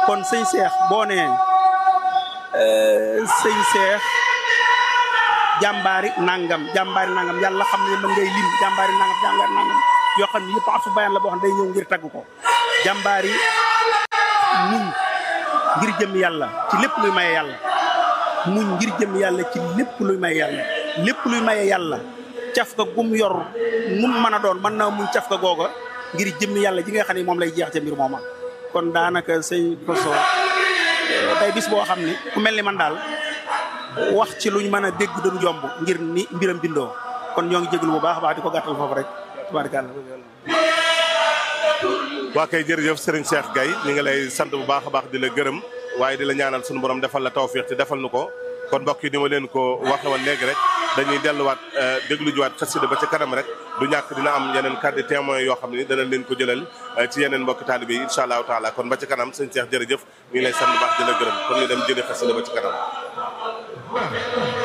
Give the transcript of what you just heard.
kon sëñ Seex boo nee sëñ Seex jàmbaari nangam jàmbaari nangam yàlla xam ne mën ngay lim jàmbaari nangam jàmbaari nangam yoo xam ne yëpp afu bayaan la boo xam ne day ñëw ngir tagg ko jàmbaari muñ ngir jëm yàlla ci lépp luy maye yàlla muñ ngir jëm yàlla ci lépp luy maye yàlla lépp luy maye yàlla caf ka gum yor mum mën a doon mën naa muñ caf ka googa ngir jëm yàlla ji nga xam ne moom lay jeex ca mbir mooma kon daanaka sëñ Koso day bis boo xam ni ku mel ni man daal wax ci luñ mën a dégg dañu jomb ngir ni mbiram bindoo kon ñoo ngi jéglu bu baax a baax di ko gàttal foofu rek tubaarkàlla waa kay jërëjëf Serigne Cheikh Gaye ñu ngi lay sant bu baax a baax di la gërëm waaye di la ñaanal sunu borom defal la tawfiix te defal nu ko kon mbokk yi ni ma leen ko waxe woon léegi rek dañuy delluwaat déglu juwaat xasida ba ca kanam rek du ñàkk dina am yeneen kàddu témoin yoo xam ne danañ leen ko jëlal ci yeneen mbokki taalibe yi incha allahu taala kon ba ca kanam sëñ Cheikh jërëjëf ñu ngi lay sant bu baax di la gërëm kon ñu dem jëli xasida ba ca kanam